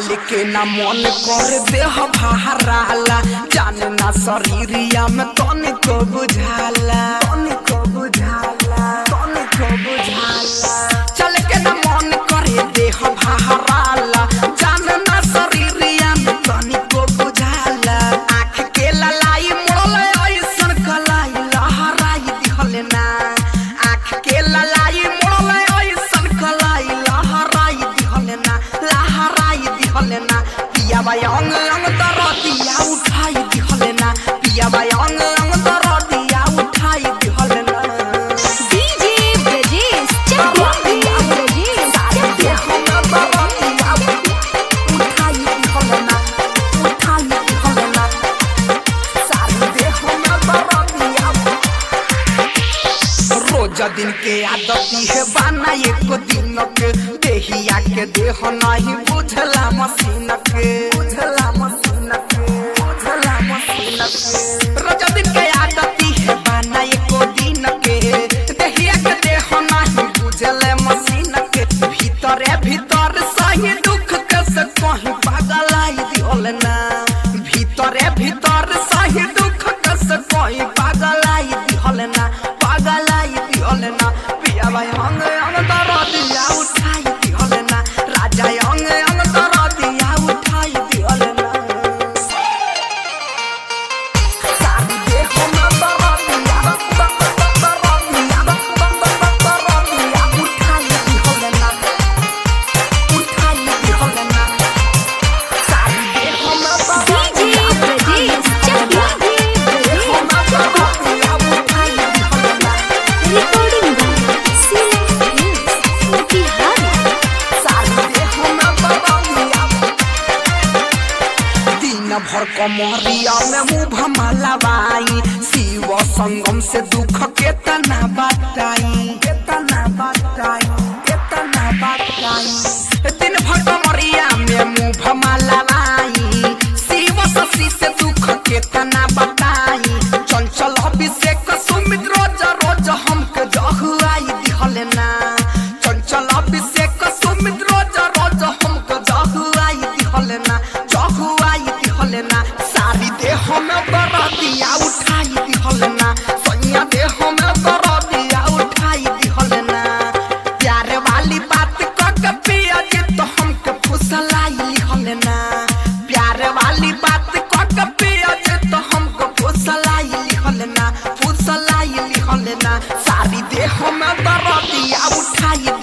चल के ना मन कर देह बहराला जाने ना शरीरिया में तनिको बुझाला तनिको बुझाला तनिको बुझाला चल के ना मन करे देह बहराला जाने ना शरीरिया में तनिको बुझाला आँख के ललाई मोड़ले ऐसन कलाई लहराई दिहले ना आँख के ललाई मोड़ले ऐसन कलाई लहराई दिहले ना लहराई दिहले ना पिया बाई अंग अंग तर दिया उठाई दिहले ना पिया बाई अंग अंग तर दिया उठाई दिहले ना डीजे ब्रजेश चकिया ब्रजेश चकिया रोज दिन के आदती है बाना एक दिन के देहिया के देह नहीं बुझला मशीन के बुझला मशीन के बुझला मशीन के रोज दिन के आदती है बाना एक दिन के देहिया के देह नहीं बुझले मशीन के भीतरे भीतर सही दुख के से कहीं पागल आई दिहल ना भीतरे भीतर सही दुख के से कहीं पागल आई दिहल ना पागल आई दिहल ना पिया भाई अंग अंग तर दिया उठाई दिहल ना राजा अंग अंग तर दिया उठाई दिहल ना सारी देह में तर दिया तर दिया तर दिया उठाई दिहल ना उठाई दिहल ना सारी देह में तर DJ Brajesh Chakiya Brajesh recording by CM Motihari दिन भर कमरिया में मुंह भमलावाई शिव संगम से दुख केतना बताई केतना बताई केतना बताई दिन भर कमरिया में मुंह भमलावाई शिव शशि से दुख केतना बताई चंचल अभिषेक सुमित रोज रोज हमके जहुआई दिहले ना चंचल अभिषेक सुमित रोज रोज हमके जहुआई दिहले ना जहुआई दिहले ना सारी देह में बरदिया उठाई दिहले ना सैया देह में बरदिया उठाई दिहले ना प्यार वाली बात क के पिया जे तो हमके फुसलाई लिहले ना प्यार वाली बात क के पिया जे तो हमको फुसलाई लिहले ना फुसलाई लिहले ना सारी देह में बरदिया उठाई